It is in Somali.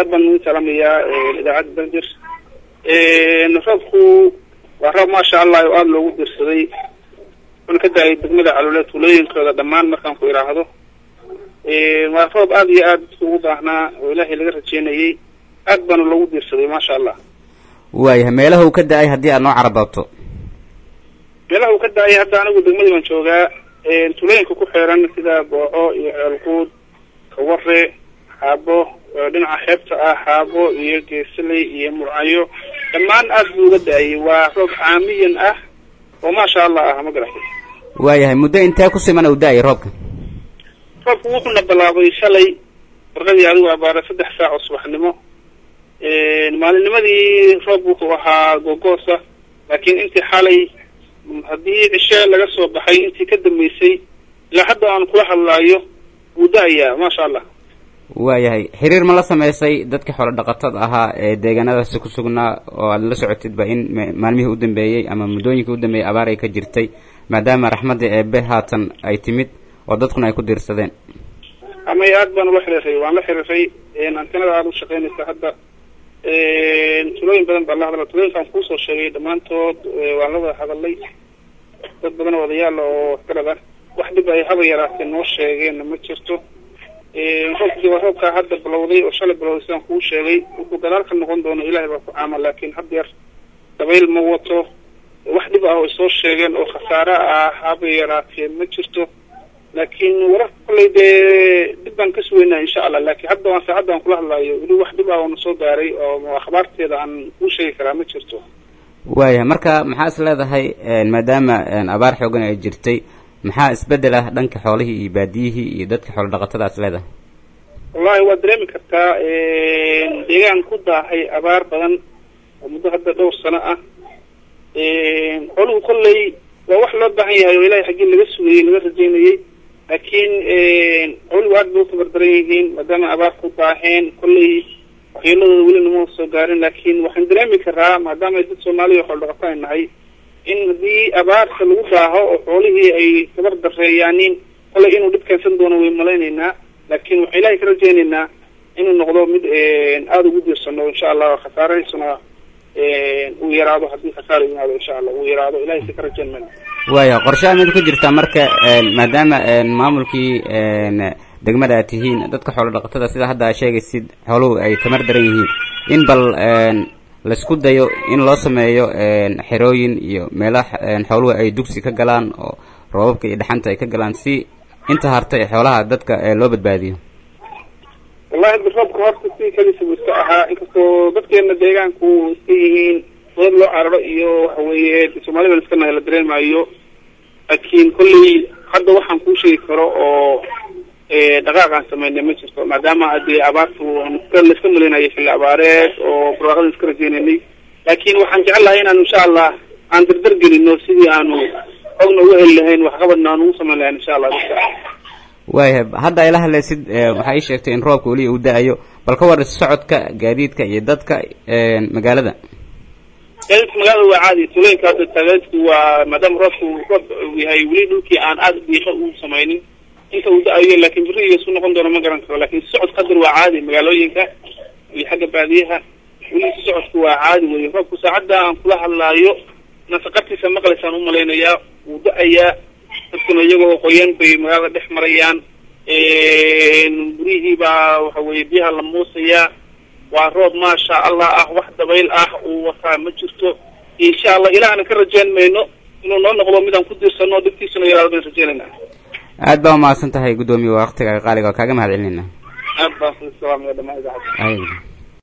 aad baan ugu salaamayaa idaacadda banjir roobku waa roob maasha allah oo aada loogu dirsaday wuxuuna ka da-ay degmada caloole tuulooyinkooda dhammaan markaan ku idhaahdo waa roob aada iyo aada ugu baahnaa oo ilaahay laga rajeynayay aad baana loogu dirsaday maasha allah waayahay meelaha uu ka da-ay haddii aad noo carabaabto meelaha uu ka da-ay hadda anigu degmadii baan joogaa tuulooyinka ku xeeran sida booco iyo ceelquud kaware xaabo dhinaca xeebta ah xaabo iyo geesaley iyo murcayo dhammaan aada buu uga da-ayay waa roob caamiyan ah oo maasha allah ah ma garatay waayahay muddo intee ku siman uu da-ay roobka roobku wuxuuna bilaabay shalay warqadii adigu abaara saddex saac oo subaxnimo maalinnimadii roob wuxuu ahaa googoosa laakiin intii xalay haddii cishe laga soo baxay intii ka dambeysay ilaa hadda aan kula hadlaayo wuu da-ayaa maasha allah waayahay xiriir ma la sameysay dadka xoolo dhaqatada ahaa ee deegaanadaasi ku sugnaa oo aada la socotidba in maalmihii u dambeeyey ama muddooyinkii u dambeeyey abaar ay ka jirtay maadaama raxmadda eebe haatan ay timid oo dadkuna ay ku diirsadeen amay aad baan ula xiriiray waan la xiriiray antenada aada u shaqeynaysa hadda tulooyin badan baan la hadla tulooyinkaan kuusoo sheegay dhammaantood waan la wada hadalay dad badan oo odayaal oo waxgarada wax dhib ay haba yaraatee noo sheegeenna ma jirto roobkii waa roobkaa hadda bilowday oo shalay bilowday sidaan kuu sheegay wuxuu gadaal ka noqon doono ilahay baa ku caama laakiin had yeer dabayl ma wato wax dhib ah oo ay soo sheegeen oo khasaare ah haba yaraatee ma jirto laakiin wararka kolley dee dib baan ka sugeynaa insha allah laakiin hadda waan saacadda aan kula hadlaayo weli wax dhib ah oo na soo gaaray oo akhbaarteeda aan kuu sheegi karaa ma jirto waayahay marka maxaa is leedahay maadaama abaar xoogan ay jirtay maxaa isbedel ah dhanka xoolihii iyo baadiyihii iyo dadka xoolo dhaqatada is leedahay wallahi waad dareemi kartaa deegaan ku daahay abaar badan oo muddo hadda dhowr sano ah xooluhu kolley waa wax loo baahan yahay oo ilahay xaggii laga sugayey laga rajeynayey laakiin xooluhu aad bay u tabardaran yihiin maadaama abaar ku daaheen kolley waxyeeladooda weli nama soo gaarin laakiin waxaan dareemi karaa maadaama ay dad soomaaliya xoolo dhaqato ay nahay in haddii abaarta lagu daaho oo xoolihii ay tabar dareeyaanin kolley inuu dhib keensan doono way malaynaynaa laakiin waxaan ilahay ka rajeynaynaa inuu noqdo mid aada ugu diirsano insha allah khasaarahaysuna uu yaraado haddii khasaara yimaado insha allah uu yaraado ilahay si ka rajeyn mayna waaya qorshaha mid ku jirta marka maadaama maamulkii degmada aad tihiin dadka xoolo dhaqatada sida hadda aa sheegaysid xooluhu ay tamar daran yihiin in bal laisku dayo in loo sameeyo xerooyin iyo meelaha xooluhu ay dugsi ka galaan oo roobabka iyo dhaxanta ay ka galaan si inta hartay xoolaha dadka loo badbaadiyo wallahi hadda roobka horta si kalisa buu iska ahaa inkastoo dadkeena deegaanku iska yihiin dad loo cararo iyo waxa weeye soomaalida iska nahay la dareemayo laakiin kolley hadda waxaan kuu sheegi karo oo dhaqaaq aan sameynay ma jirto maadaama dee abaartu laiska malaynayo xilli abaareed oo barwaaqada iska rajeynaynay laakiin waxaan jecel lahay inaanu insha allah aan dardar gelino sidii aanu ogna uga heli lahayn waxqabadna aan ugu samayn lahayn insha allah waayahay hadda ayla hadlaysid waxaa ii sheegtay in roobka weli uu da-ayo bal ka war socodka gaadiidka iyo dadka magaalada gaadiidka magaalada waa caadi tuulooyinka hadda gaadiidku waa maadaama roobku roob uu yahay weli dhulkii aan aada diiqo u samaynin inta uu da-ayo laakiin beriga isu noqon doono ma garan karo lakin socod qadar waa caadi magaalooyinka iyo xagga baadiyaha weli socodku waa caadi wey roobku saacadda aan kula hadlaayo nafaqartiisa maqlaysaan umalaynayaa wuu da-ayaa dadkuna iyagoo qoyan bay magaalada dhex marayaan guryihii baa waxa weye biyaha la muusayaa waa roob maasha allah ah wax dabayl ah uu wataa ma jirto insha allah ilaahna ka rajeyn mayno inuu noo noqdo midaan ku diirsano dhibtiisuna yaraado baan rajeynayna aad baa umahadsan tahay guddoomiye waa waktiga qaaliga oo kaaga mahad celinayna aad baan salaamaya dhamaan idaacadda